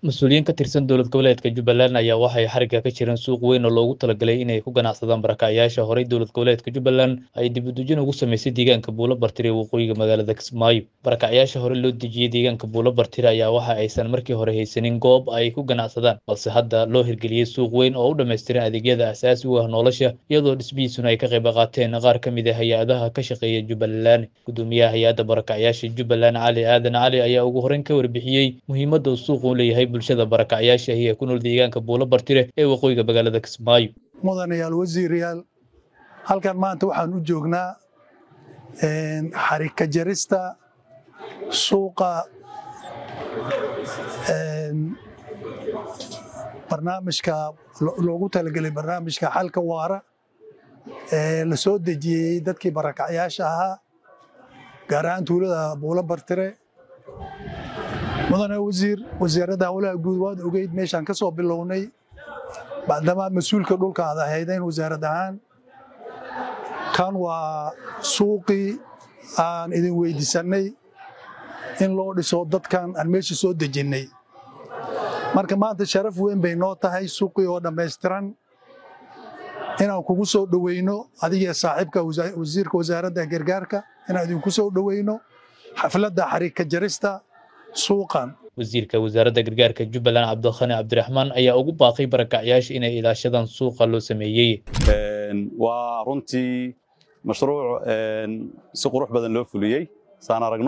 mas-uuliyiin ka tirsan dowlad goboleedka jubbaland ayaa waxay xarigga ka jireen suuq weyn oo loogu talagalay inay ku ganacsadaan barakacyaasha horey dowlad goboleedka jubbaland ay dibudejin ugu samaysay deegaanka buulo bartire ee waqooyiga magaalada kismaayo barakacyaasha hore loo dejiyey deegaanka buulo bartire ayaa waxa aysan markii hore haysanin goob ay ku ganacsadaan balse hadda loo hirgeliyey suuq weyn oo u dhammaystiran adeegyada aasaasi u ah nolosha iyadoo dhismihiisuna ay ka qayb qaateen qaar ka mid a hay-adaha ka shaqeeya jubbaland gudoomiyaha hay-adda barakacyaasha jubbaland cali aadan cali ayaa ugu horeyn ka warbixiyey muhiimadda uu suuqu u leeyahay bulshada barakacyaasha ee ku nool deegaanka buulo bartire ee waqooyiga magaalada kismaayo mudanayaal wasiirayaal halkan maanta waxaan u joognaa xarika jarista suuqa barnaamijka loogu talagelay barnaamijka xalka waara ee la soo dejiyey dadkii barakacyaasha ahaa gaar ahaan tuulada buulo bartire mudane wasiir wasiiradda howlaha guud waad ogeyd meeshaan ka soo bilownay bacdamaa mas-uulka dhulka aad ahaydayn wasaarad ahaan kan waa suuqii aan idin weydiisannay in loo dhiso dadkan aan meesha soo dejinnay marka maanta sharaf weyn bay noo tahay suuqii oo dhammaystiran inaan kugu soo dhoweyno adigee saaxiibka wasiirka wasaaradda gargaarka inaan idinku soo dhoweyno xafladda xariika jarista suuqan wasiirka wasaaradda gargaarka jubbaland cabdikhani cabdiraxmaan ayaa ugu baaqay barakacyaasha inay ilaashadaan suuqa loo sameeyey waa runtii mashruuc si qurux badan loo fuliyey saan aragno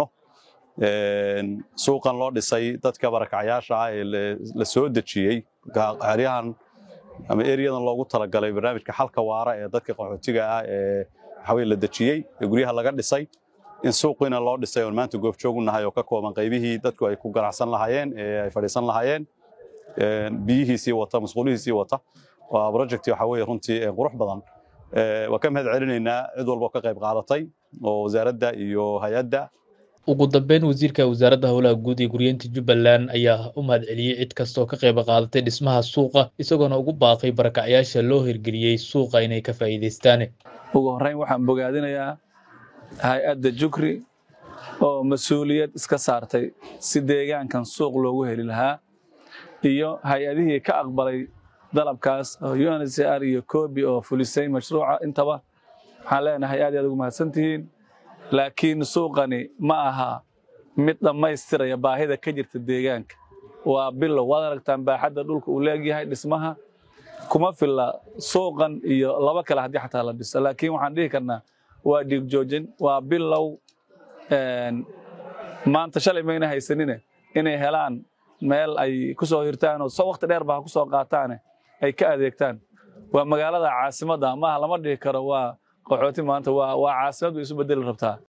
suuqan loo dhisay dadka barakacyaasha ah ee la soo dejiyey xeryahan ama eriyadan loogu talagalay barnaamijka xalka waara ee dadka qaxootiga ah ee waxaweye la dejiyey ee guryaha laga dhisay in suuqiina loo dhisay oon maanta goobjoog u nahay oo ka kooban qaybihii dadku ay ku ganacsan lahaayeen ee ay fadhiisan lahaayeen biyihiisii wata masquulihiisii wata waa project waxa weye runtii qurux badan waa ka mahad celinaynaa cid walba oo ka qayb qaadatay oo wasaaradda iyo hay-adda ugu dambeyn wasiirka wasaaradda howlaha guud ee guryeynta jubbaland ayaa u mahad celiyey cid kasta oo ka qayb qaadatay dhismaha suuqa isagoona ugu baaqay barakacyaasha loo hirgeliyey suuqa inay ka faa'iidaystaan ugu horreyn waxaan bogaadinayaa hay-adda jukri oo mas-uuliyad iska saartay si deegaankan suuq loogu heli lahaa iyo hay-adihii ka aqbalay dalabkaas oo uncr iyo kobi oo fulisay mashruuca intaba waxaan leenahay aad aad ugu mahadsantihiin laakiin suuqani ma aha mid dhammaystiraya baahida ka jirta deegaanka waa bilow waad aragtaan baaxadda dhulka uu leegyahay dhismaha kuma filla suuqan iyo laba kale haddii xataa la dhiso laakiin waxaan dhihi karnaa waa dhiigjoojin waa bilow maanta shalay mayna haysanine inay helaan meel ay ku soo hirtaan oo waqti dheer ba ha ku soo qaataane ay ka adeegtaan waa magaalada caasimadda maaha lama dhihi karo waa qaxooti maanta waa caasimad bay isu bedeli rabtaa